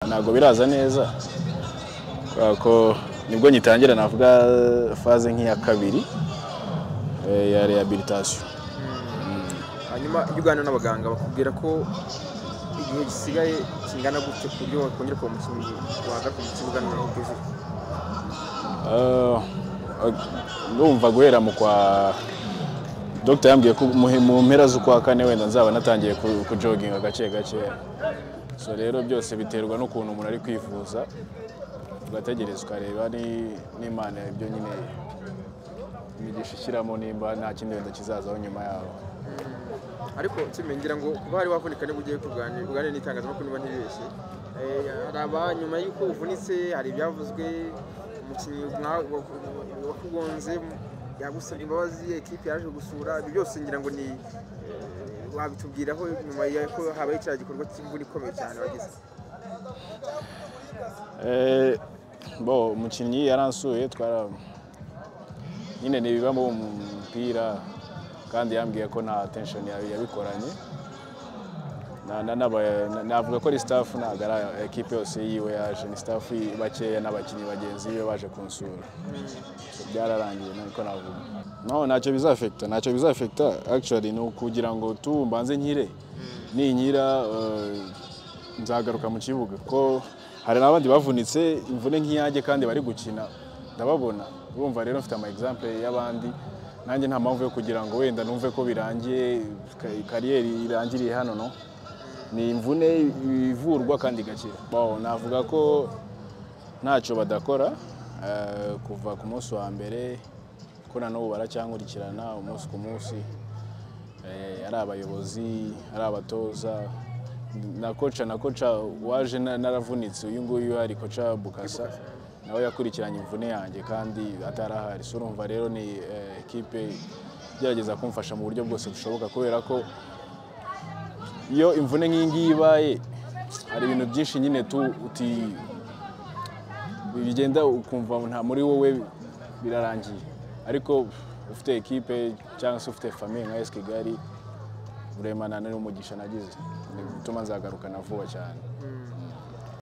ntabwo biraza neza kubera ko nibwo ngitangira navuga faze nk'iya kabiri eh, ya rehabilitation hanyuma iyo uganira n'abaganga bakubwira ko igihe gisigaye kingana gutyo ku buryo wakongera kuba umukinnyi wagaruka mu kibuga noneho byuzuye Ah, ag- ndumva guhera mu kwa dogita yambwiye ko mu- mu mpera z'ukwa kane wenda nzaba natangiye ku- kujoginga gake gake so rero byose biterwa n'ukuntu umuntu ari kwivuza ugategereza ukareba ni- n'imana ibyo nyine imigisha ishyiramo nimba nta kindi wenda kizazaho nyuma yaho ariko kimwe ngira ngo kuba wari wavunika niba ugiye kurwanya uganira n'itangazamakuru niba ntibeshye Eh, hari aba nyuma y'uko uvunitse hari ibyavuzwe umukinnyi mwa- wa- wa- wakugonze yagusabye imbabazi ekipi yaje gusura ibyo byose ngira ngo ni eh, wabitubwiraho nyuma y'uko habaye cya gikorwa cy'imvura ikomeye cyane wagize Eh, bo umukinnyi yaransuye twara nyine ni ibiba mu mupira kandi yambwiye ko nta tension yabi- yabikoranye Na- na- n'aba- na- navuga ko ari staff ntabwo ari ekipe yose yiwe yaje ni staff yi- bakeya n'abakinnyi bagenzi be baje kunsura So, byararangiye niko navuga no ntacyo bizafekita ntacyo bizafekita actually ni ukugira ngo tu mbanze nkire ninkira eh, nzagaruka mu kibuga ko hari n'abandi bavunitse imvune nk'iyanjye kandi bari gukina ndababona urumva rero mfite ama example y'abandi nanjye nta mpamvu yo kugira ngo wenda numve ko birangiye ka- kariyeri irangiriye hano no ni imvune ivurwa kandi igakira Bon, navuga ko ntacyo badakora eh, kuva ku munsi wa mbere ko na n'ubu baracyankurikirana umunsi ku munsi Eh, ari abayobozi ari abatoza na koca na koca waje na- naravunitse uyu nguyu ari koca bukasa nawe yakurikiranye imvune yanjye kandi atarahari so urumva rero ni eh, ekipe igerageza kumfasha mu buryo bwose bushoboka kubera ko iyo imvune nk'iyi ngiyi ibaye hari ibintu byinshi nyine tu uti bigenda ukumva nta muri wowe birarangiye ariko ufite ekipe cyangwa se ufite famiye nka esi kigali uremana n'umugisha nagize bituma nzagarukana vuba cyane Mm.